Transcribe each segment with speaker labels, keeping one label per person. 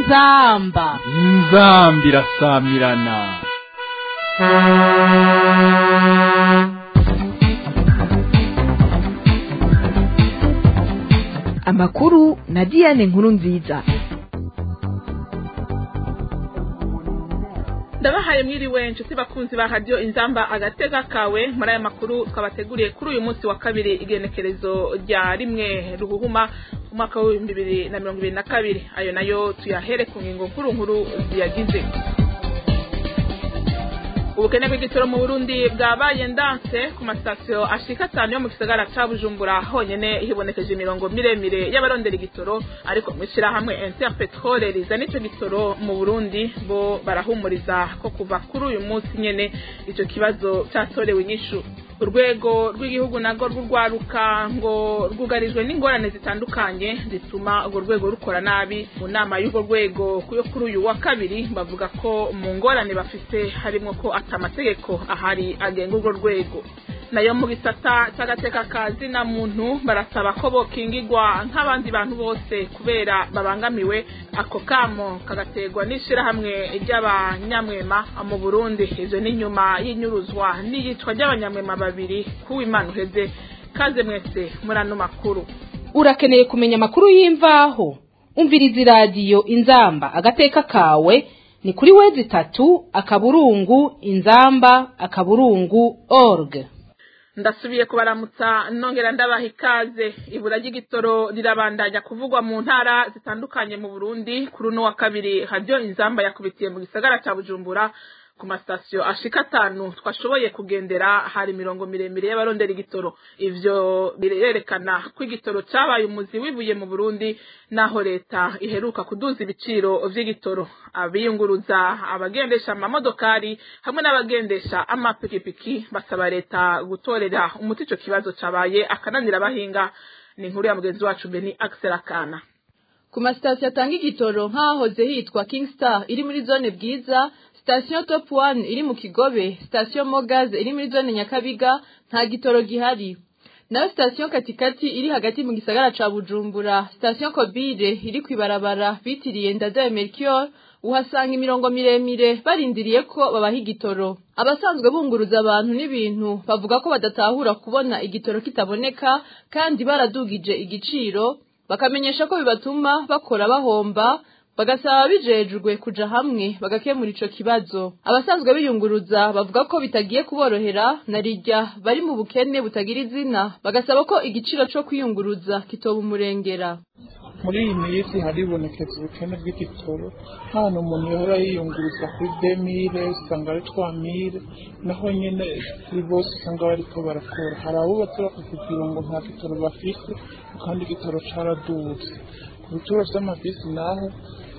Speaker 1: inzamba
Speaker 2: inzambi irasamirana
Speaker 3: amakuru na diane nkuru nziza
Speaker 4: ndabahaye mwiriwe inshuti bakunzi ba radiyo inzamba agatega kawe muri aya makuru twabateguriye kuri uyu munsi wa kabiri igenekerezo rya rimwe ruhuhuma umwaka w'ibihumbi bibiri na mirongo ibiri na kabiri ayo nayo tuyahere ku ngingo nkuru nkuru ziyagize ubukene bw'igitoro mu burundi bwabaye ndanse ku masitasiyo ashika atanu yo mu gisagara ca bujumbura honyene hibonekeje imirongo miremire y'abarondera igitoro ariko mw'ishirahamwe interpetrole rizana ico gitoro mu burundi bo barahumuriza ko kuva kuri uyu munsi nyene ico kibazo catorewe inyishu urwego rw'igihugu narwo rw'urwaruka ngo rwugarijwe n'ingorane zitandukanye zituma urwo rwego rukora nabi mu nama y'urwo rwego yo kuri uyu wa kabiri bavuga ko mu ngorane bafite harimo ko atamategeko ahari agenga urwo rwego nayo mu gisata cy'agateka ka zina muntu barasaba ko bokingirwa nk'abandi bantu bose kubera babangamiwe ako kamo kagaterwa n'ishyirahamwe ry'abanyamwema mu burundi ivyo ni nyuma y'inyuruzwa n'iyicwa ry'abanyamwema babiri kuw'imana uheze kaze mwese muri ano makuru
Speaker 1: urakeneye kumenya amakuru y'imvaho umviriza iradiyo inzamba agateka kawe ni kuri wezi itatu akaburungu inzamba akaburungu org
Speaker 4: ndasubiye kubaramutsa nongera ndabaha ikaze ibura ry'igitoro rirabandanya kuvugwa mu ntara zitandukanye mu burundi kuri uno wa kabiri haryo inzamba yakubitiye mu gisagara cya bujumbura ku masitasiyo ashika atanu twashoboye kugendera hari imirongo miremire y'abarondera igitoro ivyo birerekana ko igitoro cabaye umuzi wibuye mu burundi naho leta iheruka kuduza ibiciro vy'igitoro abiyunguruza abagendesha amamodokari hamwe n'abagendesha amapikipiki basaba leta gutorera umuti ico kibazo cabaye akananira abahinga ni inkuru ya mugenzi wacu beni akana
Speaker 5: ku masitasiyo atanga igitoro nk'ahoze hitwa kingstar iri muri zone bwiza sitasiyo top one iri mu kigobe sitasiyo mogaze iri muri zone nyakabiga nta gitoro gihari nayo sitasiyo katikati iri hagati mu gisagara ca bujumbura sitasiyo kobire iri kwibarabara bitiriye ndadaye mercure uhasanga imirongo miremire barindiriye ko babaha igitoro abasanzwe bunguruza abantu n'ibintu bavuga ko badatahura kubona igitoro kitaboneka kandi baradugije igiciro bakamenyesha ko bibatuma bakora bahomba bagasaba bijejwe kuja hamwe bagakemura ico kibazo abasanzwe biyunguruza bavuga ko bitagiye kuborohera na rirya bari mu bukene butagira izina bagasaba ko igiciro co kwiyunguruza kitoba umurengera
Speaker 6: muri iyi minsi haribonekeza ubukene bw'igitoro hano umuntu yahora yiyunguruza kuri demire usanga ari twamire naho nyine kuri bose usanga bariko barakora hari abubatse bakakubwira ngo nta gitoro bafise kandi igitoro caraduze ku bituro vy'amabisi naho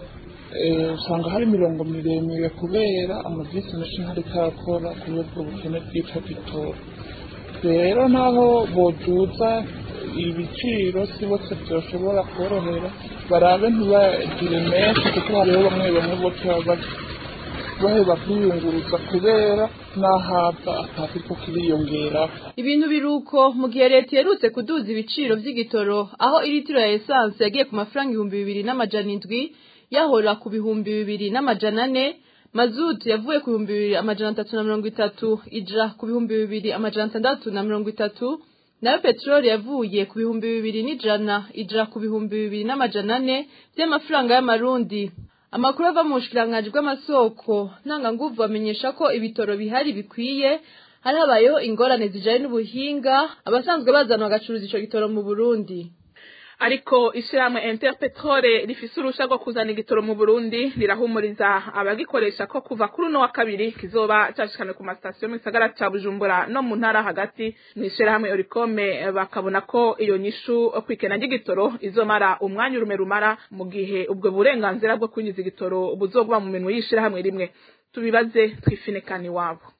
Speaker 6: usanga hari imirongo miremire kubera amabisi menshi ntariko arakora kubera ubwo bukene bw'ico gitoro rero naho boduza ibiciro si bose byoshobora korohera barabe ntibagire menshi kuko hariho bamwe bamwe bose baba baheba kwiyunguruza kubera n'ahava atakiriko kiriyongeraho
Speaker 5: ibintu biruko mu gihe leta iherutse kuduza ibiciro vy'igitoro aho iritiro ya esanse yagiye ku mafaranga ibihumbi bibiri n'amajana indwi yahora ku bihumbi bibiri n'amajana ane mazutu yavuye ku bihumbi bibiri amajana atatu na mirongo itatu ija ku bihumbi bibiri amajana atandatu na mirongo itatu nayo peteroli yavuye ku bihumbi bibiri n'ijana ija ku bihumbi bibiri n'amajana ane vy'amafaranga y'amarundi amakuru ava mu bushikiranganji bw'amasoko ntanganguvu amenyesha ko ibitoro bihari bikwiye hari habayeho ingorane zijanye n'ubuhinga abasanzwe bazana bagacuruza ico gitoro mu burundi
Speaker 4: ariko ishyirahamwe interpetrole rifise urusha rwo kuzana igitoro mu burundi rirahumuriza abagikoresha ko kuva kuri uno wa kabiri kizoba cashikane ku masitasiyo mu gisagara ca bujumbura no mu ntara hagati mu ishyirahamwe orikome bakabona ko iyo nyishu kwikena ry'igitoro izomara umwanya urume rumara mu gihe ubwo burenganzira bwo kwinjiza igitoro buzogwa mu minwe y'ishyirahamwe rimwe tubibaze twifinekani wabo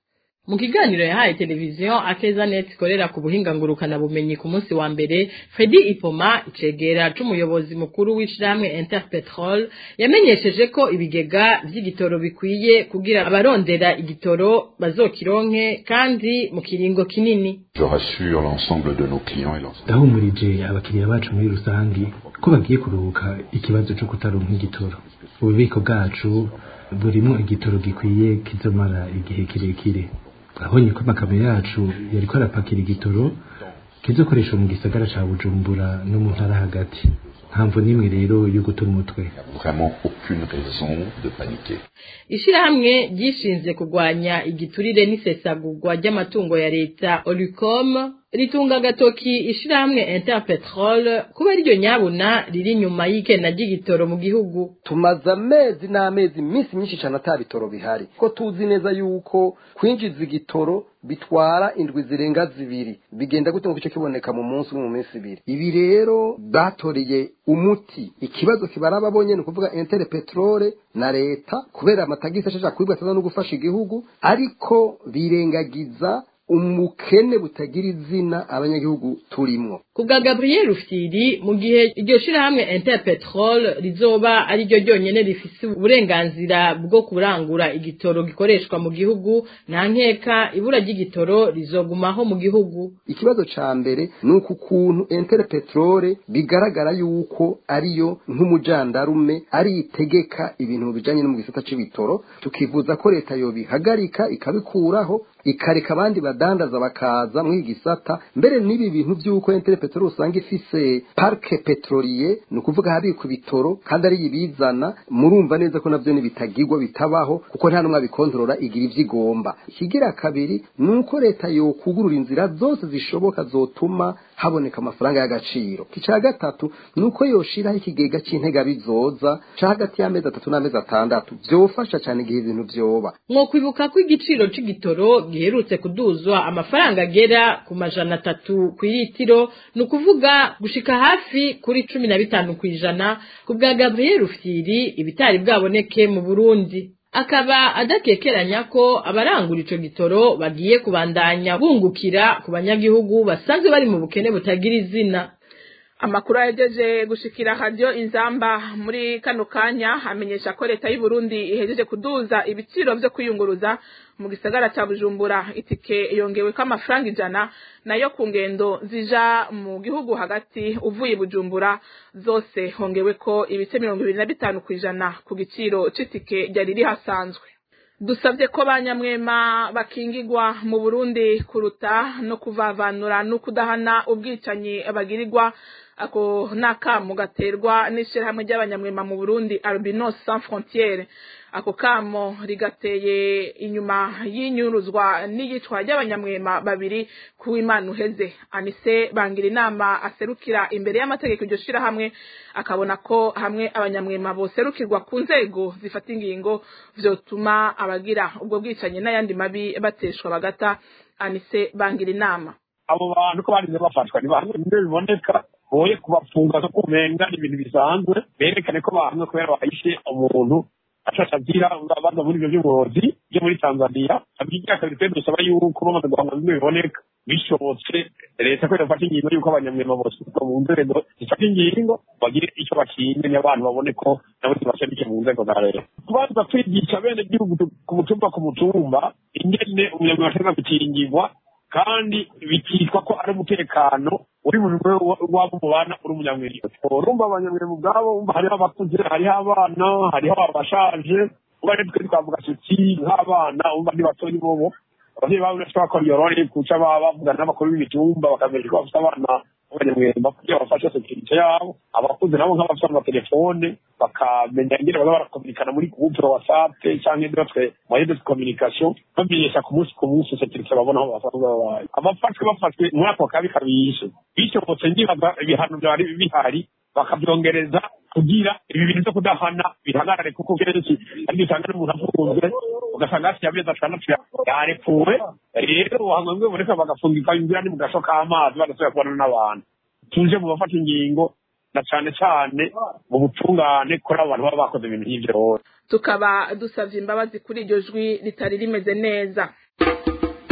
Speaker 7: mu kiganiro yahaye televiziyo akeza net ikorera ku buhinga ngurukana bumenyi ku munsi wa mbere Fredy Ipoma icegera c'umuyobozi mukuru w'ishirahamwe Interpetrol yamenyesheje ko ibigega vy'igitoro bikwiye kugira abarondera igitoro bazokironke kandi mu kiringo kinini
Speaker 8: Je rassure l'ensemble de nos clients et l'ensemble.
Speaker 9: ndahumurije abakiriya bacu muri rusange ko bagiye kuruhuka ikibazo cyo kutaronka igitoro ububiko bwacu burimo igitoro gikwiye kizomara igihe kirekire twabonye ko amakamyo yacu yariko arapakira igitoro kizokoreshwa mu gisagara ca bujumbura no mu ntara hagati ntamvo n'imwe rero yo guta umutwe
Speaker 8: Vraiment aucune raison de paniquer.
Speaker 7: ishirahamwe ryishinze kurwanya igiturire n'isesagurwa ry'amatungo ya leta Olicom ritunga agatoki ishirahamwe Interpetrol kuba ryo nyabuna riri inyuma y'ikena ry'igitoro mu gihugu
Speaker 10: tumaze amezi n'amezi iminsi myinshi cyane ata bitoro bihari ko tuzi neza yuko kwinjiza igitoro bitwara indwi zirenga zibiri bigenda gute ngo icyo kiboneka mu munsi umwe mu minsi ibiri ibi rero batoreye umuti ikibazo kibaraba bonye ni ukuvuga entere peterole na leta kubera amatagisi ashaka kwibwa ataza no gufasha igihugu ariko birengagiza umukene butagira izina abanyagihugu turimwo
Speaker 7: kubwa Gabriel Rufyiri mu gihe iryo shirahamwe Interpetrol rizoba ari ryo ryonyene rifise uburenganzira bwo kurangura igitoro gikoreshwa mu gihugu nta nkeka ibura ry'igitoro rizogumaho mu gihugu
Speaker 10: ikibazo ca mbere ni uku kuntu entere peterole bigaragara yuko ariyo nk'umujandarume ari itegeka ibintu bijanye no mu gisata c'ibitoro tukivuza ko leta yobihagarika ikabikuraho ikareka abandi badandaza bakaza muri iki gisata mbere n'ibi bintu by'uko entere peteroli usanga ifise parike petroliye ni ukuvuga habikwa ibitoro kandi ari ibizana murumva neza ko nabyo ntibitagirwa bitabaho kuko nta n'umwe abikontorora igira ibyo igomba ikigira kabiri ni uko leta yokugurura inzira zose zishoboka zotuma haboneka amafaranga y'agaciro icya gatatu ni uko yoshiraho ikigega cy'intega bizoza ca hagati y'amezi atatu n'amezi atandatu byofasha cyane igihe ibintu vyoba
Speaker 7: mwokwibuka ko igiciro c'igitoro giherutse kuduzwa amafaranga agera ku majana atatu ku iritiro ni ukuvuga gushika hafi kuri cumi na bitanu ku ijana ku bwa gabriel rufyiri ibitari bwaboneke mu burundi akaba adakekeranya ko abarangura ico gitoro bagiye kubandanya bungukira ku banyagihugu basanzwe bari mu bukene butagira izina
Speaker 4: amakuru yagejeje gushikira radio inzamba muri kano kanya amenyesha ko leta y'u Burundi ihejeje kuduza ibiciro vyo kwiyunguruza mu gisagara ca Bujumbura itike yongewe ko amafaranga ijana nayo ku ngendo zija mu gihugu hagati uvuye i Bujumbura zose hongewe ko ibice mirongo ibiri na bitanu kw'ijana ku giciro c'itike ryari rihasanzwe dusabye ko banyamwema bakingigwa mu Burundi kuruta no kuvavanura no kudahana ubwicanyi bagirirwa ako nakamu gaterwa n'ishirahamwe ry'abanyamwema mu Burundi Albinos Sans Frontières ako kamo rigateye inyuma y'inyuruzwa n'iyicwa ry'abanyamwema babiri ku Imana uheze Anise bangira inama aserukira imbere y'amategeko iryo shirahamwe akabona ko hamwe abanyamwema boserukirwa ku nzego zifata ingingo vyotuma abagira ubwo bwicanyi n'ayandi mabi bateshwa bagata Anise bangira inama
Speaker 11: abo bantu ko barize bafatwa ni bamwe bimwe biboneka boye kubafunga ko kumenga ni ibintu bisanzwe berekane ko bahamwe kubera bahishe umuntu ashasha agira baza muri ibyo by'uburozi byo muri tanzania abyigira kabiri twe dusaba yuko bamaze guhamwa bimwe biboneka bishobotse leta ko yafata ingingo y'uko abanyamwema bose mu nzego zifata ingingo bagire icyo bakinye n'abantu babone ko nabo tubashabike mu nzego za leta kubanza kwigisha bene gihugu ku mutumba ku mutumba ingene umunyamwema ashobora gukingirwa kandi bikitwa ko ari umutekano uri mu rwego wabo mubana uri umunyamwirimo urumva abanyamwirimo ubwabo umva hariho abakuze hariho abana hariho abashaje uba rero twe twavuga tuti nk'abana umva ni batoyi bobo ababyeyi babo bashobora ko yorore kuca bavugana n'abakuru b'imitumba bakamenya ko bafite abana b'abanyamwirimo kugira bafashe sekirite yabo abakuze nabo nk'abafite amatelefone bakamenya ingene baza barakominikana muri groupe whatsapp canke d'autres moyens de communication bamenyesha ku munsi ku munsi sekirite babona aho basanzwe babaye abafashwe bafashwe muri ako kabi kabishe bishobotse ndibaza ibihano vyari bihari bakavyongereza kugira ibi bintu vyo kudahana bihagarare kuko kenshi ari usanga n'umuntu afunzwe ugasanga hasiye amezi atandatu yarepfuwe rero hamwe boneka bagafungika inzira ni mu gasho k'amazi badasubira kubona n'abantu tuje mu bafata ingingo na cane cane mu butungane kuri abo bantu baba bakoze ibintu nk'ivyo
Speaker 4: tukaba dusavye imbabazi kuri iryo jwi ritari rimeze neza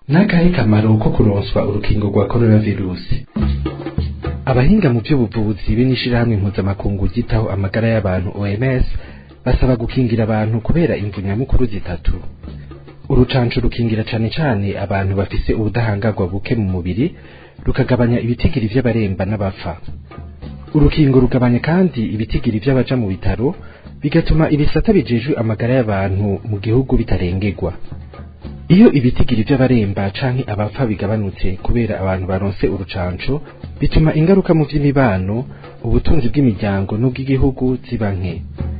Speaker 9: n'akahe kamaro ko kuronswa urukingo rwa coronavirusi abahinga mu by'ubuvuzi be n'ishirahamwe mpuzamakungu ryitaho amagara y'abantu OMS basaba gukingira abantu kubera imvu nyamukuru zitatu urucanco rukingira cane cane abantu bafise ubudahangarwa buke mu mubiri rukagabanya ibitigiri vy'abaremba n'abapfa urukingo rugabanya kandi ibitigiri vy'abaja mu bitaro bigatuma ibisata bijejwe amagara y'abantu mu gihugu bitarengerwa iyo ibitigiri vy'abaremba canke abapfa bigabanutse kubera abantu baronse urucanco bituma ingaruka mu vy'imibano ubutunzi bw'imiryango n'ubw'igihugu ziba nke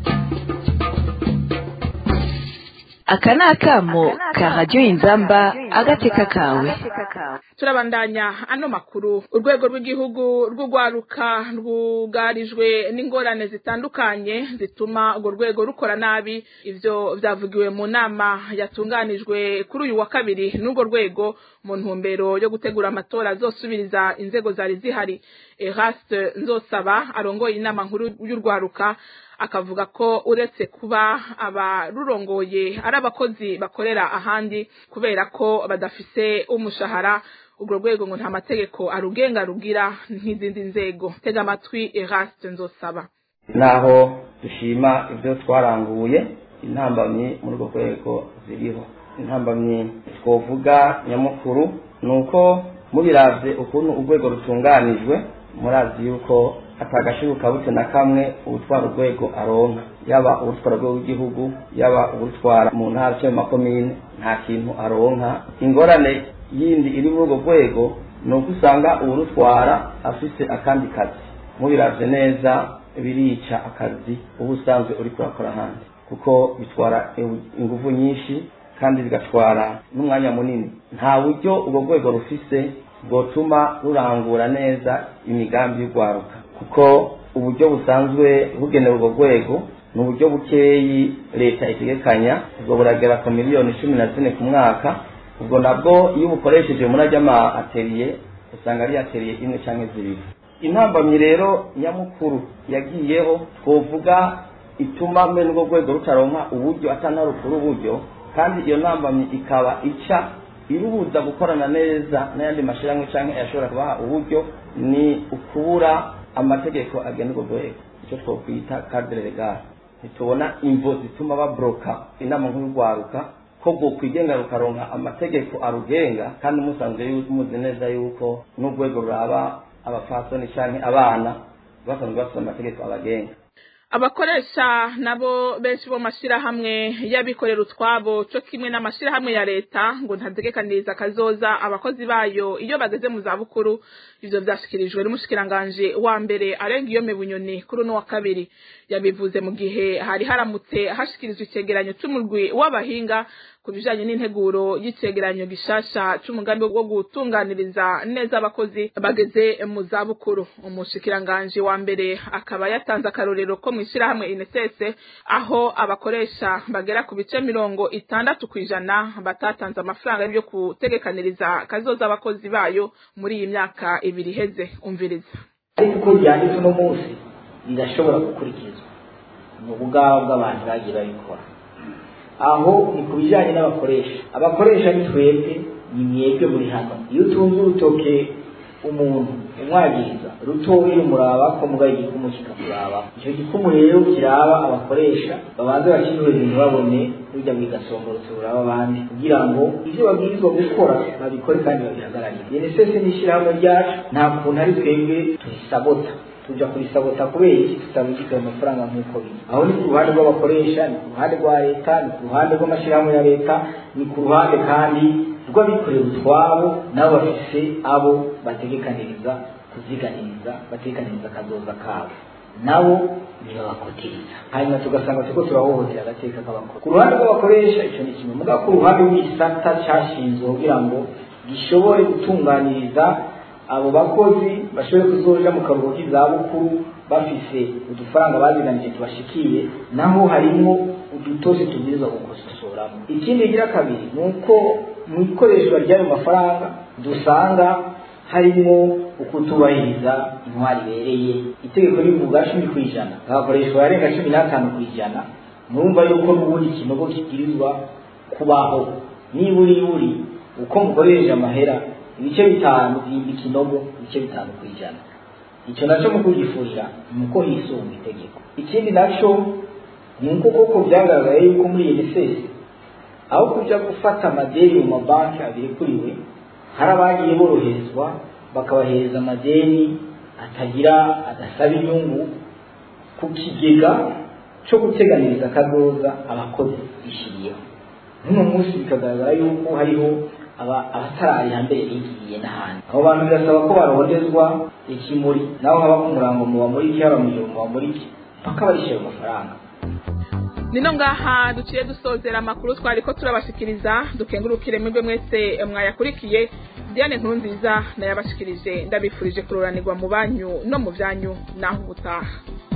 Speaker 3: aka ni akamo ka radiyo inzamba agateka kawe
Speaker 4: turabandanya ano makuru urwego rw'igihugu rw'urwaruka rwugarijwe n'ingorane zitandukanye zituma urwo rwego rukora nabi ivyo vyavugiwe mu nama yatunganijwe kuri uyu wa kabiri n'urwo rwego mu ntumbero yo gutegura amatora azosubiriza inzego zari zihari eraste nzosaba arongoye inama nkuru y'urwaruka akavuga ko uretse kuba abarurongoye ari abakozi bakorera ahandi kubera ko badafise umushahara urwo rwego ngo nta mategeko arugenga rugira nk'izindi nzego tega amatwi eraste nzosaba
Speaker 12: naho dushima ibyo twaranguye intambamyi muri urwo rwego ziriho intambamyi twovuga nyamukuru ni uko mubiravye ukuntu urwego rutunganijwe murazi yuko atagashibuka bute na kamwe ubutwara urwego aronka yaba ubutwara urwego rw'igihugu yaba ubutwara mu ntara cyangwa mu makomine nta kintu aronka ingorane yindi iri muri urwo rwego ni uko usanga uwurutwara afise akandi kazi mubiravye neza birica akazi uba usanzwe uri kurakora ahandi kuko bitwara ingufu nyinshi kandi bigatwara n'umwanya munini nta buryo urwo rwego rufise bwotuma rurangura neza imigambi y'urwaruka kuko uburyo busanzwe bugenewe urwo rwego ni uburyo bukeyi leta itegekanya ubwo buragera ku miliyoni cumi na zine ku mwaka ubwo nabwo iyo ubukoresheje muri ajya ama ateriye usanga ari ateriye imwe cyangwa zibiri intambamyi rero nyamukuru yagiyeho twovuga ituma mbe n'urwo rwego rutaronka uburyo atanarukura uburyo kandi iyo ntambamyi ikaba ica irubuza gukorana neza n'ayandi mashyirahamwe cyangwa ayashobora kubaha uburyo ni ukubura amategeko agena urwo rwego icyo twakwita cadre legal ntitubona imvo zituma babroka inama nkuru y'urwaruka ko bwo kwigenga rukaronka amategeko arugenga kandi musanzwe muzi neza yuko n'urwego ruraba abafasoni cyangwa abana basanzwe bafite amategeko abagenga
Speaker 4: abakoresha nabo benshi bo mashirahamwe y'abikorera utwabo cyo kimwe n'amashirahamwe ya leta ngo ntategekaniriza kazoza abakozi bayo iyo bageze mu za bukuru ivyo vyashikirijwe n'umushikiranganje wa mbere arenga iyo bunyoni kuri uno wa kabiri yabivuze mu gihe hari haramutse hashikirizwa icegeranyo c'umurwi w'abahinga ku bijanye n'integuro y'icegeranyo gishasha c'umugambi wo gutunganiriza neza abakozi bageze mu za bukuru umushikiranganje wa mbere akaba yatanze akarorero ko mw'ishirahamwe inesese aho abakoresha bagera ku bice mirongo itandatu kw'ijana batatanze amafaranga yo gutegekaniriza kazoza abakozi bayo muri iyi myaka ibiri iheze umviriza
Speaker 13: ariko uko ryanditse uno munsi rirashobora gukurikizwa mu bugabo bw'abantu bagiye babikora aho ni ku bijyanye n'abakoresha abakoresha ni twebwe ni mwebwe muri hano iyo utunze urutoke umuntu umwagiriza rutoya rumuraba ko mugaye igikumu kikakuraba icyo gikumu rero kiraba abakoresha babanze bakinuheza ntibabone rujya mu gasongorotse ruraba abandi kugira ngo ibyo babwirizwa gukora babikore kandi babihagararire unicef ni ishyirahamwe ryacu nta kuntu ari twebwe turisabota tuja kurisabota kubera iki tutabigizwe amafaranga nk'uko biri aho ni ku ruhande rw'abakoresha ni ku ruhande rwa leta ni ku ruhande rw'amashyirahamwe ya leta ni ku ruhande kandi rw'abikorera utwabo nabo bafise abo bategekaniriza kuziganiriza bategekaniriza akazoza kabo nabo ntibabakotiriza hanyuma tugasanga turiko turahohotera agateka k'abakora ku ruhande rw'abakoresha ico ni kimwe mugabo ku ruhande rw'igisata cashinzwe kugira ngo gishobore gutunganiriza abo bakozi bashobore kuzoja mu karuhuko k'izabukuru bafise udufaranga baziganije tubashikiye naho harimwo udutose tubwirizwa gukososoramo ikindi gira kabiri ni uko mu ikoreshwa ry'ayo mafaranga dusanga harimo ukutubahiriza intwari ibereye itegeko rivuga cumi ku ijana hagakoreshwa yarenga cumi n'atanu ku ijana murumva yuko n'ubundi ikinogo kibwirizwa kubaho niburi buri uko mukoresheje amahera ibice bitanu byimba ikinogo ibice bitanu ku ijana icyo nacyo mu kugifurira ni uko hisunga itegeko ikindi nacyo ni uko koko byagaragaye yuko muri unicef aho kujya gufata amadeni mu mabanki abirikuriwe hari abagiye boroherezwa bakabahereza amadeni atagira adasaba inyungu ku kigega cyo guteganiriza akadoza abakozi bishyiriyeho n'uno munsi bikagaragara yuko hariho abatarari hambere bigiye n'ahandi abo bantu birasaba ko barondezwa ikimuri naho haba ku murango mu bamuriki haba mu ijoro mu bamuriki mpaka barishyura amafaranga
Speaker 4: nino ngaha duciye dusozera amakuru twari ko turabashikiriza dukengurukire mwebwe mwese mwayakurikiye diane nkuru nziza nayabashikirije ndabifurije kururanirwa mu banyu no mu byanyu naho ubutaha